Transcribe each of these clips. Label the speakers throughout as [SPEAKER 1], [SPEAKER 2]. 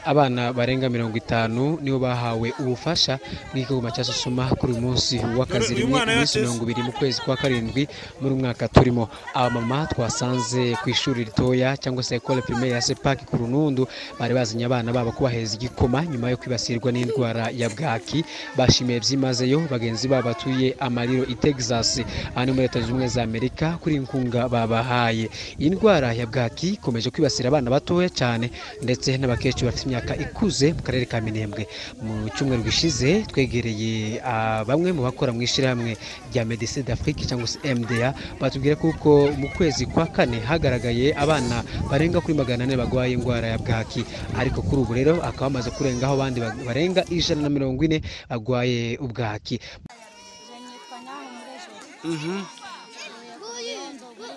[SPEAKER 1] abana barenga mirongo itanu nibo bahawe ubufasha bw'igihugu cya susuma kuri uyu munsi w'akazi
[SPEAKER 2] Uyu
[SPEAKER 1] rimwe
[SPEAKER 2] mwana
[SPEAKER 1] iminsi
[SPEAKER 2] yateze.
[SPEAKER 1] mirongo ibiri mu kwezi kwa karindwi muri uyu mwaka turimo abamama twasanze ku ishuri ritoya cyangwa se ekole pirimeri ya sepaki ku runundu bari bazanye abana babo kubaheza igikoma nyuma yo kwibasirwa n'indwara ya bwaki bashimiye byimazeyo bagenzi babo batuye amariro i texas aha ni muri leta zunze ubumwe za amerika kuri iyi nkunga babahaye iyi ndwara ya bwaki ikomeje kwibasira abana batoya cyane ndetse n'abakecuru bafite imyaka ikuze mu karere ka minembwe mu cyumweru gishize twegereye ah, bamwe mu bakora mu ishyirahamwe rya medecine d'afrique cyangwa se mda batubwira kuko mu kwezi kwa kane hagaragaye abana barenga kuri magana ane barwaye indwara ya bwaki ariko kuri ubu rero akaba bamaze kurengaho abandi ba- barenga ijana na mirongo ine barwaye ubwaki
[SPEAKER 3] nitwa Nyankore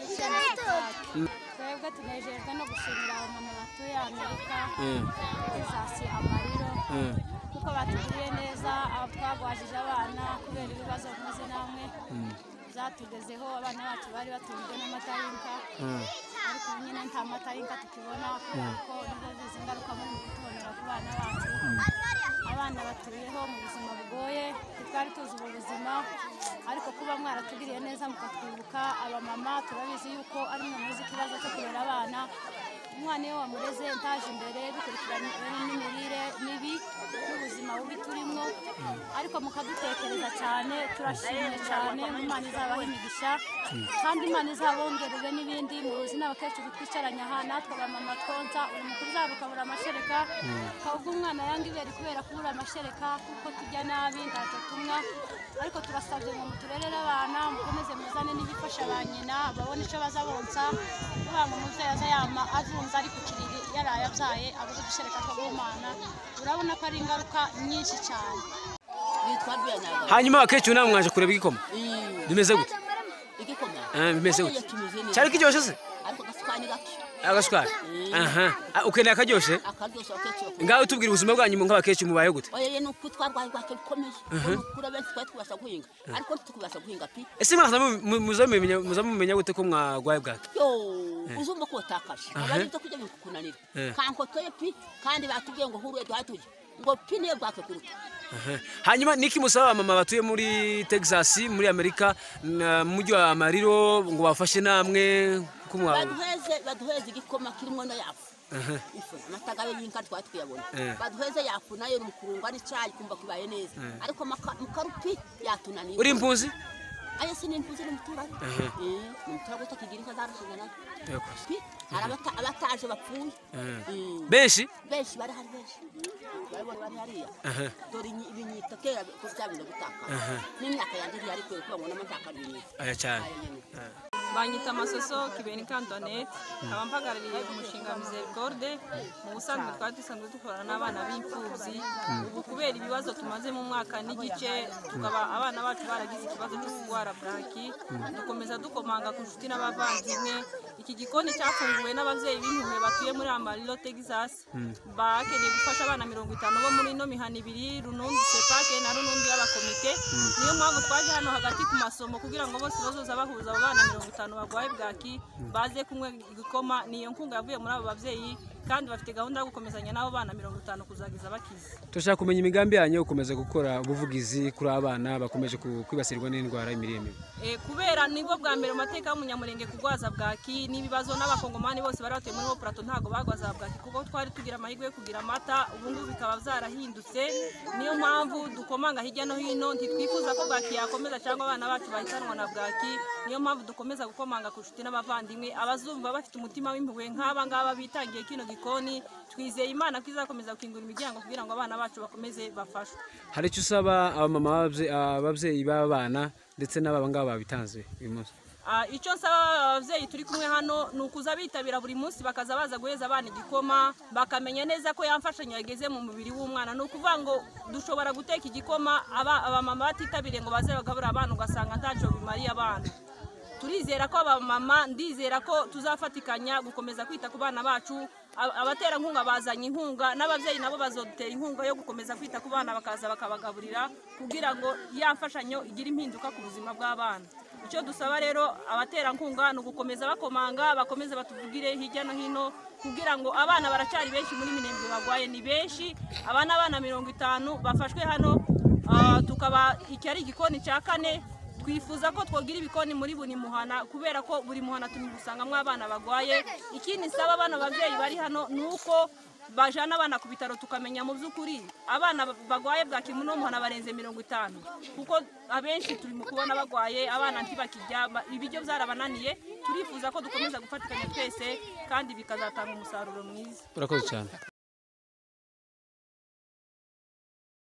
[SPEAKER 3] Jose twebwe tunejejwe no gushimira abamama batuye amerika izasi amariro kuko batugiriye neza aho twabwajije abana kubera ibibazo mpuze namwe zatugezeho abana bacu bari batunzwe n'amata y'inka ariko ubu nyine nta mata y'inka tukibona kubera ko bigize ingaruka muri kutubonera ku bana bacu abana batuyeho mu buzima bugoye ntitwari tuzi ubu buzima ariko kuba mwaratugiriye neza mukatwibuka abamama turabizi yuko ari mwe muzi ikibazo cyo kurera abana umwana iyo wamureze utaje imbere bikurikiranye n'imirire mibi n'ubuzima bubi turimo ariko mukadutekereza cyane turashimye cyane imana izabaha imigisha kandi imana izabongerere n'ibindi muzi n'abakecuru twicaranye aha natwe abamama twonsa uyu mukuru uzaba ukabura amashereka ukabwo umwana yanga ibere kubera kubura amashereka kuko tujya nabi ntacyo tunywa ariko turasabye ngo muturerere abana mukomeze muzane n'ibifasha ba nyina babone icyo bazabonsa kubanga umubyeyi aza yama azunza ari ku kiriri yaraye abyaye abuze gushereka akagumana urabona ko ari ingaruka nyinshi cyane
[SPEAKER 4] bitwa byanyaga
[SPEAKER 1] hanyuma abakecuru namwe mwaje kureba igikoma bimeze gute
[SPEAKER 4] igikoma
[SPEAKER 1] Ah, bimeze gute?
[SPEAKER 4] kimeze neza
[SPEAKER 1] cyari kiryoshye se
[SPEAKER 4] ariko gasuka ni gato
[SPEAKER 1] agasukari aha Ah, ukeneye akaryoshye
[SPEAKER 4] akaryoshye akecuru
[SPEAKER 1] ngaho tubwira ubuzima bwanyu mu nk'abakecuru mubayeho gute
[SPEAKER 4] oye ni uku twarwaye rwake bikomeye kuri benshi twari tubasha guhinga ariko ntitubasha guhinga pi
[SPEAKER 1] ese mwaza mu- mu- muza mumenya- muza mumenya gute ko mwarwaye bwaki
[SPEAKER 4] yo uzumva ko watakaje abari ibyo kurya bikukunanira
[SPEAKER 1] Eh.
[SPEAKER 4] kankotoye pi kandi batubwiye ngo huruye duhaye tujye ngo pi niyo bwake kuruta
[SPEAKER 1] Aha. hanyuma niki musaba abamama batuye muri texas muri amerika na- mu mujyi wa amariro ngo bafashe namwe ko mwa-
[SPEAKER 4] baduheze baduheze igikoma kirimo no yafu
[SPEAKER 1] Aha.
[SPEAKER 4] ifu amatagabe y'inka twari tuyabona
[SPEAKER 1] Eh.
[SPEAKER 4] baduheze yafu nayo ni umukurungwa n'icyayi kumva kibaye neza ariko maka- mukarupi yatunaniye
[SPEAKER 1] uri impunzi
[SPEAKER 4] aya si nimpuze n'umuturanyi Eh, ni umuturanyi utakigira inka zarashinga nazo
[SPEAKER 1] Yakoze.
[SPEAKER 4] pi hari abata- abataje bapfuye Mm.
[SPEAKER 1] benshi
[SPEAKER 4] benshi bari hari benshi barabona bari hariya dore inyi- ibinyita kera ko byabinda gutaka n'imyaka yanjye iriya ariko kuba mbonamo ntakabinyita
[SPEAKER 1] aya cyane
[SPEAKER 5] banyita amasoso kibeni kantonete nkaba mpagarariye umushinga mizeri gorode mu busanzwe twari dusanzwe dukorana n'abana b'imfubyi ubu kubera ibibazo tumaze mu mwaka n'igice tukaba abana bacu baragize ikibazo cyo kurwara bwaki dukomeza dukomanga ku nshuti n'abavandimwe iki gikoni cyafunguwe n'ababyeyi b'impuhwe batuye muri amariro texas bakeneye gufasha abana mirongo itanu bo muri ino mihana ibiri runundi sepake na runundi y'abakomite niyo mpamvu twaje hano hagati ku masomo kugira ngo bose bazoza bahuza abo bana mirongo itanu barwaye bwaki baze kunywa igikoma ni iyo nkunga yavuye muri abo babyeyi kandi bafite gahunda yo gukomezanya n'abo bana mirongo itanu kuzagiza bakize
[SPEAKER 1] turashaka kumenya imigambi yanyu yo gukomeza gukora ubuvugizi kuri abana bakomeje ku- kwibasirwa n'indwara y'imirire mibi
[SPEAKER 5] Eh, kubera nibwo bwa mbere amateka y'umunyamurenge kurwaza bwaki n'ibibazo n'abakongomani bose bari batuye muri bo purato ntabwo barwaza bwaki kuko twari tugira amahirwe yo kugira amata ubu ngubu bikaba byarahindutse niyo mpamvu dukomanga hirya no hino ntitwifuza ko bwaki yakomeza cyangwa abana bacu bahitanwa na bwaki niyo mpamvu dukomeza gukomanga ku nshuti n'abavandimwe abazumva bafite umutima w'impuhwe nk'aba ngaba bitangiye kino gikoni twizeye imana ko izakomeza gukingura imiryango kugira ngo abana bacu bakomeze bafashwe
[SPEAKER 1] hari icyo usaba abamama b'ababye- ababyeyi b'aba bana ndetse n'aba ngaba babitanze uyu munsi
[SPEAKER 5] Ah, icyo nsaba ababyeyi turi kumwe hano ni ukuza bitabira buri munsi bakaza baza guheza abana igikoma bakamenya neza ko ya mfashanyo yageze mu mubiri w'umwana ni ukuvuga ngo dushobora guteka igikoma aba- abamama batitabiriye ngo baze bagaburira abana ugasanga ntacyo bimariye abana turizera ko abamama ndizera ko tuzafatikanya gukomeza kwita ku bana bacu Ab- abaterankunga bazanye inkunga n'ababyeyi nabo bazodutera inkunga yo gukomeza kwita ku bana bakaza bakabagaburira kugira ngo ya mfashanyo igire impinduka ku buzima bw'abana icyo dusaba rero abaterankunga ni ugukomeza bakomanga bakomeze batuvugire hirya no hino kugira ngo abana baracyari benshi muri minembwe barwaye ni benshi abana abana mirongo itanu bafashwe hano ah, tukaba iki ari igikoni cya kane twifuza ko twogira ibikoni muri buri muhana kubera ko buri muhana tugusangamo abana barwaye ikindi nsaba abana babyeyi bari hano ni uko bajana abana ku bitaro tukamenya mu by'ukuri abana barwaye bwa kimu n'umuhana barenze mirongo itanu kuko abenshi turi mu kubona barwaye abana ntibakirya ba- ibiryo byarabananiye turifuza ko dukomeza gufatikanya twese kandi bikazatanga umusaruro mwiza
[SPEAKER 1] urakoze cyane